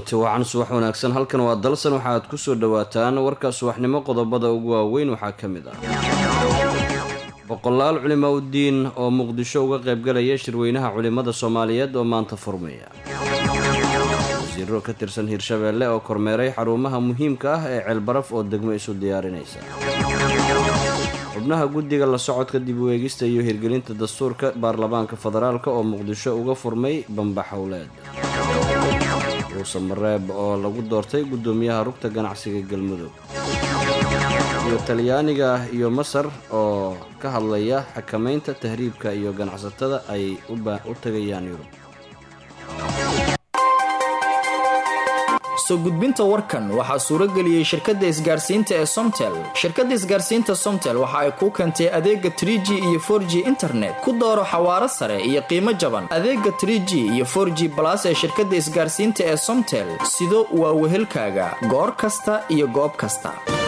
kulanti wacan subax wanaagsan halkan waa dalsan waxa aad kusoo dhawaataan warka subaxnimo qodobada ugu waaweyn waxaa ka mid ah boqolaal culimaa udiin oo muqdisho uga qaybgalaya shirweynaha culimada soomaaliyeed oo maanta furmaya wasiiro ka tirsan hirshabeelle oo kormeeray xarumaha muhiimka ah ee ceelbaraf oo degmo isu diyaarinaysa xubnaha guddiga la socodka dib u eegista iyo hirgelinta dastuurka baarlamaanka federaalk oo muqdisho uga furmay bambaxowleed ruuse mareeb oo lagu doortay guddoomiyaha rugta ganacsiga galmudug iyo talyaaniga iyo masar oo ka hadlaya xakamaynta tahriibka iyo ganacsatada ay u tagayaan yurub soo gudbinta warkan waxaa suurageliyey shirkadda isgaarsiinta ee somtel shirkadda isgaarsiinta somtel waxa ay kuu keentay adeega tr g iyo for g internet ku dooro xawaaro sare iyo qiimo jaban adeega tr g iyo for g balas ee shirkadda isgaarsiinta ee somtel sido waa wehelkaaga goor kasta iyo goob kasta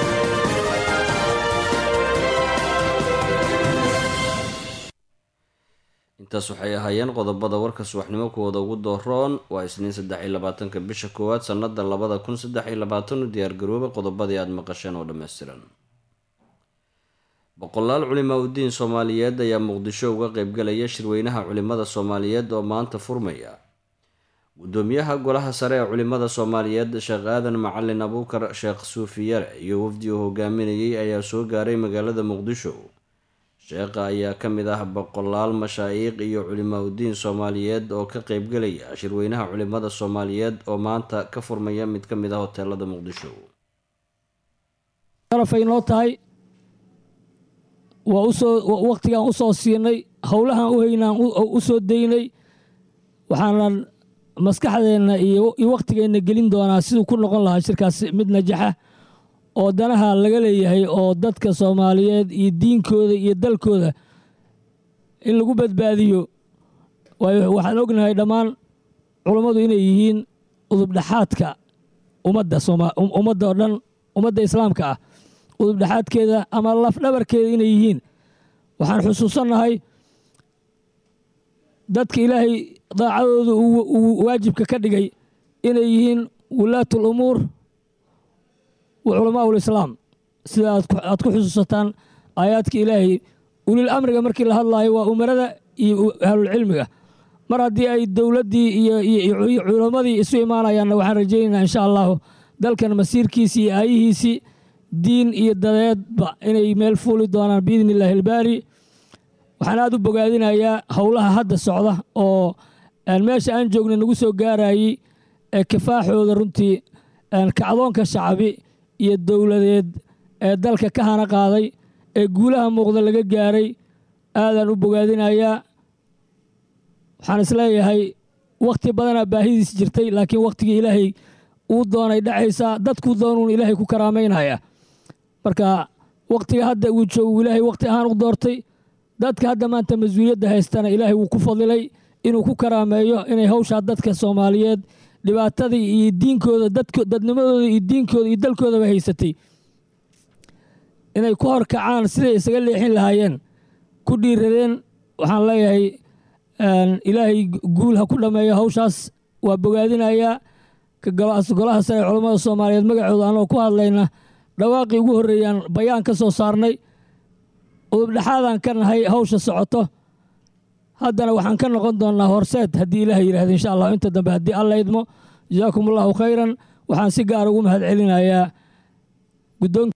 intaas waxay ahaayeen qodobada warka subaxnimo kuwooda ugu dooroon waa isniin saddex iyo labaatanka bisha koowaad sannada labada kun saddex iyo labaatan u diyaargarooba qodobadii aada maqasheen oo dhammaystiran boqolaal culimaa udiin soomaaliyeed ayaa muqdisho uga qeybgalaya shirweynaha culimada soomaaliyeed oo maanta furmaya guddoomiyaha golaha sare ee culimada soomaaliyeed sheekh aadan macalin abuukar sheekh suufiyare iyo wafdi uu hogaaminayay ayaa soo gaaray magaalada muqdisho sheekha ayaa ka mid ah boqolaal mashaayiiq iyo culimaa udiin soomaaliyeed oo ka qeybgalaya shirweynaha culimada soomaaliyeed oo maanta ka furmaya mid ka mid ah hoteelada muqdisho sharafay noo tahay waa usoo wakhtigaan usoo siinay howlahaan u haynaan u soo daynay waxaanan maskaxdeenna iyo wakhtigeenna gelin doonaa siduu ku noqon lahaa shirkaas mid najaxa oo danaha laga leeyahay oo dadka soomaaliyeed iyo diinkooda iyo dalkooda in lagu badbaadiyo waxaan ognahay dhammaan culummadu inay yihiin udubdhexaadka ummadda ummadda oo dhan ummadda islaamka ah udubdhexaadkeeda ama lafdhabarkeeda inay yihiin waxaan xusuusannahay dadka ilaahay daacadooda uu waajibka ka dhigay inay yihiin wulaatul umuur wa culamaa ulislaam sida aad ku xusuusataan aayaadka ilaahay ulil amriga markii la hadlaayo waa umarada iyo ahlulcilmiga mar haddii ay dowladdii iyo culammadii isu imaanayaanna waxaan rajaynaynaa insha allahu dalkan masiirkiisii iyo aayihiisii diin iyo dadeedba inay meel fuuli doonaan biidni illaahi albaari waxaan aad u bogaadinayaa howlaha hadda socda oo meesha aan joogna nagu soo gaarayey ee kifaaxooda runtii kacdoonka shacbi iyo dowladeed ee dalka ka hana qaaday ee guulaha muuqda laga gaaray aadaan u bogaadinayaa waxaan isleeyahay wakhti badanaa baahidiis jirtay laakiin wakhtigii ilaahay uu doonay dhacaysaa dadkuu doonuun ilaahay ku karaamaynaya marka wakhtiga hadda uu joogu ilaahay wakhti ahaan u doortay dadka hadda maanta mas-uuliyadda haystana ilaahay wuu ku fadilay inuu ku karaameeyo inay hawshaa dadka soomaaliyeed dhibaatadii iyo diinkooda dadnimadooda iyo diinkooda iyo dalkoodaba haysatay inay ku horkacaan siday isaga leexin lahaayeen ku dhiiradeen waxaan leeyahay ilaahay guul ha ku dhammeeyo hawshaas waa bogaadinayaa golaha sare ee culammada soomaaliyeed magacooda anoo ku hadlayna dhawaaqii ugu horreeyaan bayaan ka soo saarnay udubdhexaadaan ka nahay hawsha socoto haddana waxaan ka noqon doonnaa horseed haddii ilaah yidhahda insha allah inta dambe haddii alla idmo jasaakum allahu khayran waxaan si gaar ugu mahad celinayaa guddoonka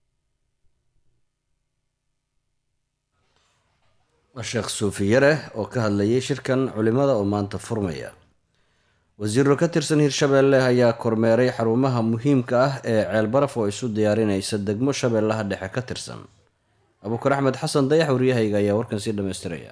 sheekh suufiyare oo ka hadlayay shirkan culimada oo maanta furmaya wasiiro ka tirsan hirshabeelle ayaa kormeeray xarumaha muhiimka ah ee ceelbaraf oo isu diyaarinaysa degmo shabeellaha dhexe ka tirsan abuukar axmed xasan dayax waryahayga ayaa warkan sii dhammaystiraya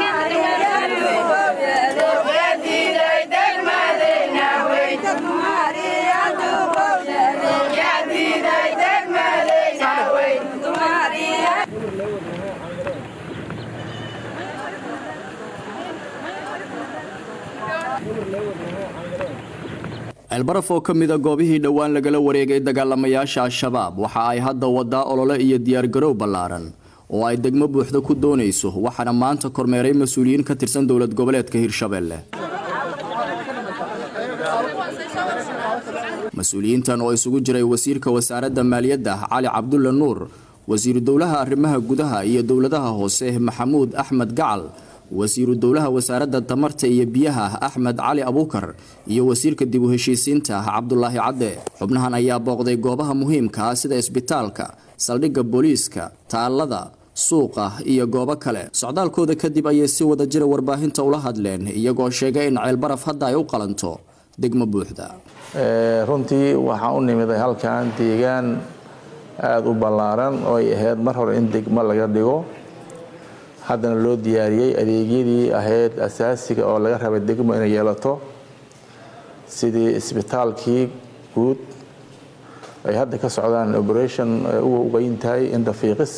ceelbaraf oo ka mida goobihii dhowaan lagala wareegay dagaalamayaasha al-shabaab waxa ay hadda wadaa olole iyo diyaargarow ballaaran oo ay degmo buuxda ku doonayso waxaana maanta kormeeray mas-uuliyiin ka tirsan dowlad goboleedka hirshabelle mas-uuliyiintan oo isugu jiray wasiirka wasaaradda maaliyadda cali cabdulle nuur wasiiru dowlaha arrimaha gudaha iyo dowladaha hoose maxamuud axmed gacal wasiiru dowlaha wasaaradda tamarta iyo biyaha axmed cali abuukar iyo wasiirka dib u heshiisiinta cabdulaahi cadde xubnahan ayaa booqday goobaha muhiimka ah sida isbitaalka saldhigga booliiska taallada suuqa iyo goobo kale socdaalkooda kadib ayay si wada jira warbaahinta ula hadleen iyagoo sheegay in ceelbaraf hadda ay u qalanto degmo buuxda runtii waxaan u nimiday halkan deegaan aada u ballaaran oo ay ahayd mar hore in degmo laga dhigo haddana loo diyaariyey adeegyadii ahayd asaasiga oo laga rabay degmo inay yeelato sidii isbitaalkii guud ay hadda ka socdaan operation uga ugayn tahay indhafiiqis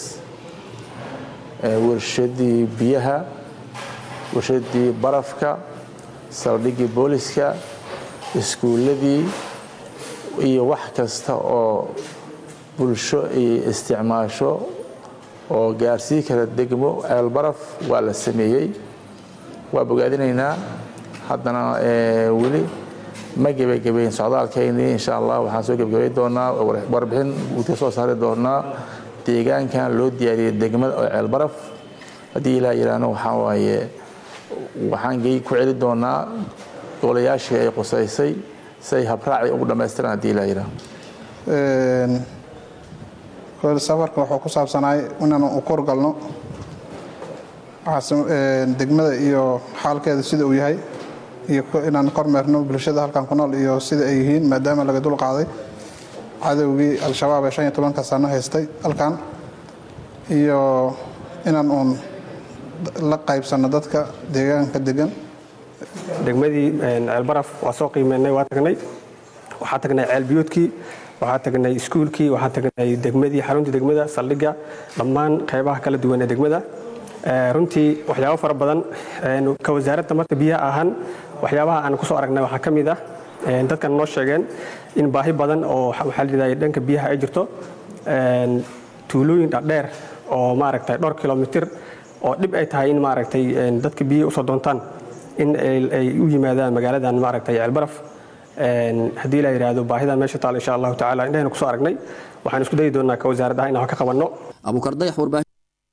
warshadii biyaha warshadii barafka saldhiggii booliska iskuulladii iyo wax kasta oo bulsho ay isticmaasho oo gaarsii kara degmo ceelbaraf waa la sameeyey waa bogaadinaynaa haddana weli ma gebagabeyn socdaalkaynii insha allah waxaan soo gebagabay doonaa warbixin guud ka soo saari doonaa deegaankan loo diyaariyey degmada oo ceelbaraf haddii ilaa yidhaahno waxaa waaye waxaan ku celi doonaa golayaashii ay qusaysay si ay habraaci ugu dhammaystiraan haddii ilaa yidhaahno safarka wuxuu ku saabsanaay inaan u korgalno degmada iyo xaalkeeda sida uu yahay iyo inaan kormeerno bulshada halkan ku nool iyo sida ay yihiin maadaama laga dul qaaday cadowgii al-shabaab ee shan iyo tobanka sano haystay halkan iyo inaan uun la qaybsanno dadka deegaanka degan degmadii ceelbaraf waa soo qiimeynay waa tagnay waxaa tagnay ceelbiyoodkii waxaa tagnay iskuulkii waxaa tagnay degmadii xaruntii degmada saldhigga dhammaan qaybaha kala duwan ee degmada runtii waxyaabo fara badan ka wasaaradda marka biyaha ahaan waxyaabaha aan kusoo aragnay waxaa ka mid ah dadkan noo sheegeen in baahi badan oo waxaa layidhahda dhanka biyaha ay jirto tuulooyin dhadheer oo maaragtay dhowr kilomitir oo dhib ay tahay in maaragtay dadka biyaha usoo doontaan in ay u yimaadaan magaaladan maaragtay ceelbaraf haddii la yidhaahdo baahidan meesha taal insha allahu tacala indhahayna kusoo aragnay waxaan isku dayi doonaa ka wasaarad ah inaan wax ka qabanno abuukardayax warbaahin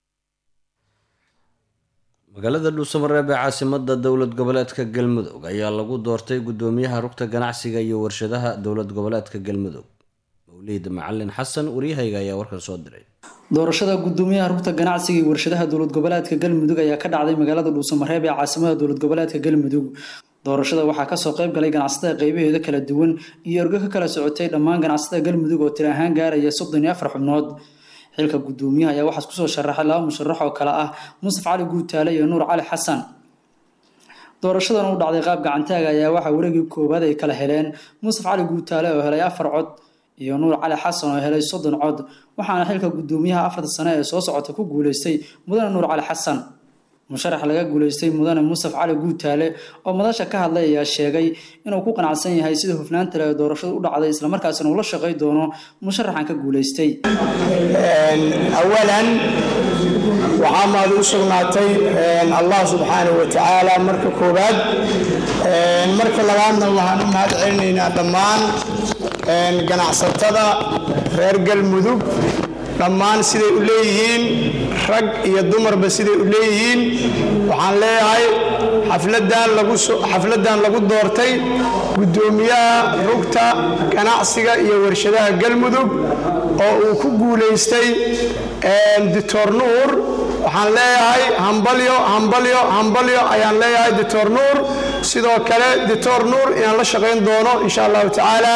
magaalada dhuusamareeb ee caasimada dowlad goboleedka galmudug ayaa lagu doortay gudoomiyaha rugta ganacsiga iyo warshadaha dowlad goboleedka galmudug mawliid macalin xasan waryahayga ayaa warkan soo diray doorashada gudoomiyaha rugta ganacsiga iyo warshadaha dowlad goboleedka galmudug ayaa ka dhacday magaalada dhuusamareeb ee caasimada dowlad goboleedka galmudug doorashada waxaa kasoo qayb galay ganacsatada qeybaheeda kala duwan iyo ergo ka kala socotay dhammaan ganacsatada galmudug oo tiri ahaan gaaraya soddon iyo afar xubnood xilka gudoomiyaha ayaa waxaas kusoo sharaxay laba musharax oo kale ah musaf cali guutaale iyo nuur cali xasan doorashadan u dhacday qaab gacantaaga ayaa waxaa wareegii koowaad ay kala heleen musaf cali guutaale oo helay afar cod iyo nuur cali xasan oo helay soddon cod waxaana xilka gudoomiyaha afarta sane ee soo socota ku guuleystay mudane nuur cali xasan musharax laga guuleystay mudane musaf cali guutaale oo madasha ka hadlay ayaa sheegay inuu ku qanacsan yahay sida hufnaanta leh ee doorashadu u dhacday islamarkaasina uu la shaqay doono musharaxan ka guuleystay awalan waxaa maad u sugnaatay allah subxaanahu wa tacaala marka koowaad marka labaadna waxaan u mahad celinaynaa dhammaan ganacsatada reer galmudug dhammaan siday u leeyihiin rag iyo dumarba siday u leeyihiin waxaan leeyahay xafladan lagu doortay gudoomiyaha rugta ganacsiga iyo warshadaha galmudug oo uu ku guulaystay doctor nuur waxaan leeyahay hambalyo hambalyo hambalyo ayaan leeyahay doctor nuur sidoo kale doctor nuur inaan la shaqayn doono insha allahu tacaala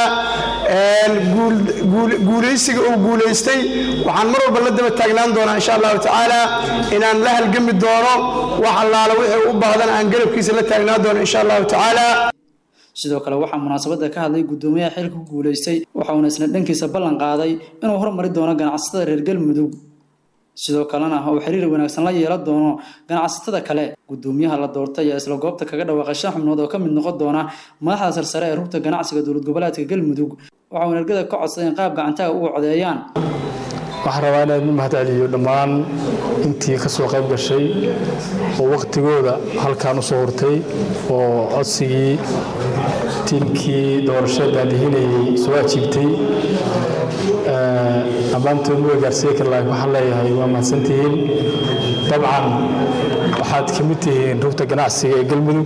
guulaysiga uu guulaystay waxaan mar walba la daba taagnaan doonaa insha allahu tacaala inaan la halgami doono wax allaala wixii u baahdan aan garabkiisa la taagnaan doono insha allahu tacaala sidoo kale waxaa munaasabada ka hadlay gudoomiyaha xilka ku guulaystay waxauna isna dhankiisa ballan qaaday inuu hormari doono ganacsatada reer galmudug sidoo kalena uu xiriir wanaagsan la yeelan doono ganacsatada kale gudoomiyaha la doortay ayaa isla goobta kaga dhawaaqay shan xubnood oo ka mid noqon doona madaxda sarsare ee rugta ganacsiga dowlad goboleedka galmudug waxauna ergada ka codsaday in qaab gacantaga uga codeeyaan waxaan rabaa inaan u mahad celiyo dhammaan intii ka soo qayb gashay oo wakhtigooda halkaan u soo hurtay oo codsigii tiimkii doorashada daadihinayay soo ajiibtay dhammaantood ma gaarsiiye kar laakiin waxaan leeyahay waa mahadsantihiin dabcan waxaad ka mid tihiin rugta ganacsiga ee galmudug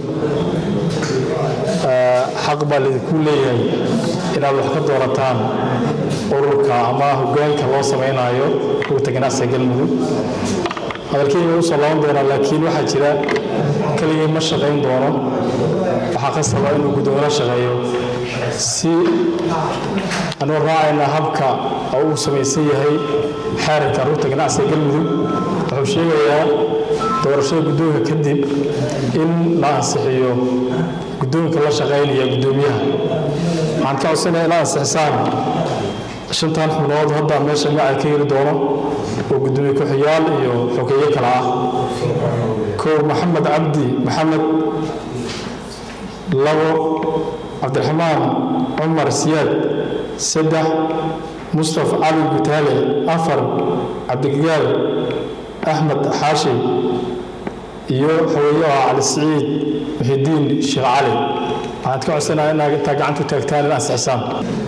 xaq baa laydinku leeyahay inaad wax ka doorataan ururka ama hogaanka loo samaynayo rugta ganacsiga galmudug hadalkeyga u soo laaban doonaa laakiin waxaa jira keligii ma shaqayn doono waxaa qasaba inuu guddoomiye shaqeeyo si anuu raacayna habka oo uu samaysan yahay xeerarka rugta ganacsiga galmudug wuxuu sheegayaa doorashada guddoonka kadib in la ansixiyo guddoonka la shaqaynaya guddoomiyaha waxaan ka codsanaya ila ansixisaan shantan xubnood hadda meesha magaca ka heli doono oo guddoomiye ku-xiyaal iyo xogeeye kale ah kow maxamed cabdi maxamed labo cabdiraxmaan cumar siyaad saddex mustaf cali gutaale afar cabdigagaal axmed xaashi iyo xogeeye oo cali siciid muxidiin sheekh cali waxaad ka codsanaya inaad intaa gacanta u taagtaan in ansixisaan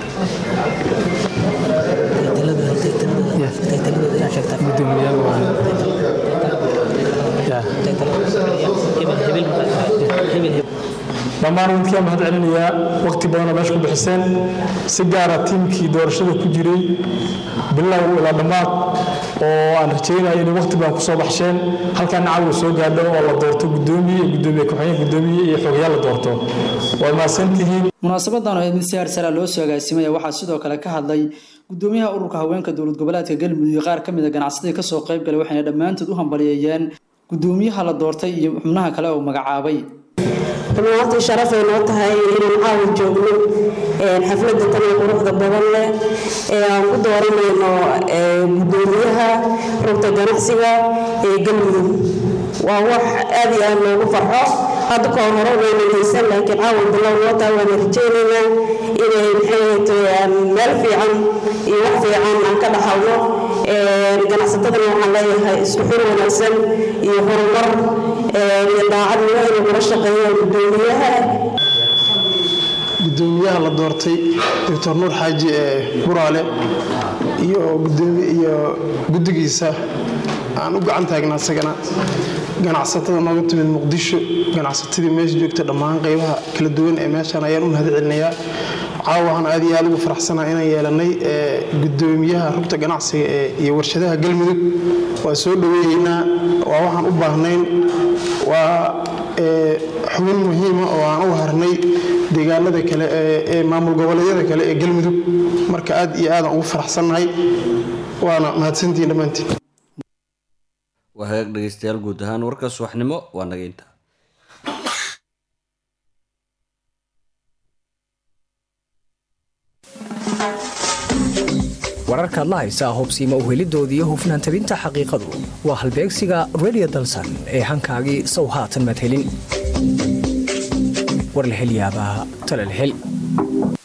dhammaan idinkaa mahad celinayaa waqti badanoo meesha ku bixiseen si gaara tiimkii doorashada ku jiray bilow ilaa dhammaad oo aan rajaynayo inay waqti badan kusoo baxsheen halkaa nacaw soo gaadho oo la doorto gudoomiye gudoomiye ku-xigeen gudoomiye iyo xogayaal la doorto waa mahadsantihiin munaasabadan oo mid si harsara loo soo agaasimaya waxaa sidoo kale ka hadlay gudoomiyaha ururka haweenka dowlad goboleedka galmudug iyo qaar ka mid a ganacsatada kasoo qayb galay waxayna dhammaantood u hambaliyeeyeen gudoomiyaha la doortay iyo xubnaha kale oo magacaabay rumaantii sharafay noo tahay inaan caawa joogno xafladda taniyo quruxda badan leh ee aan ku dooranayno gudoomiyaha rugta ganacsiga ee galmudug waa wax aad iyo aad loogu farxo hadda kahor hore wayna haysan laakiin caawa bilow noo tahay waana rajaynaynaa inay maxay meel fiican iyo wax fiican aan ka dhaxalno ganacsatadana waxaan leeyahay isku xir wanaagsan iyo horumar iyo daacadnimo inay kula shaqeeyaan gudoomiyaha gudoomiyaha la doortay doctor nuur xaaji ee buraale iyo iyo guddigiisa aan u gacan taagna isagana ganacsatada nooga timid muqdisho ganacsatadii meesha joogta dhammaan qaybaha kala duwan ee meeshan ayaan u mahad celinayaa caawahan aad iyo aad ugu faraxsanaa inaan yeelanay gudoomiyaha rugta ganacsiga iyo warshadaha galmudug waa soo dhoweeyeynaa waa waxaan u baahnayn waa xubin muhiima oo aan u harnay deegaanada kale ee maamul goboleedyada kale ee galmudug marka aad iyo aadaan ugu faraxsannahay waana mahadsantihiin dhammaantiin waa hagaag dhegeystayaal guud ahaan warka subaxnimo waa naga inta wararkaad la haysaa hubsiima uhelidooda iyo hufnaan tabinta xaqiiqadu waa halbeegsiga redio dalsan ee hankaagii sow haatan madhelin war la hel yaabaa tala la hel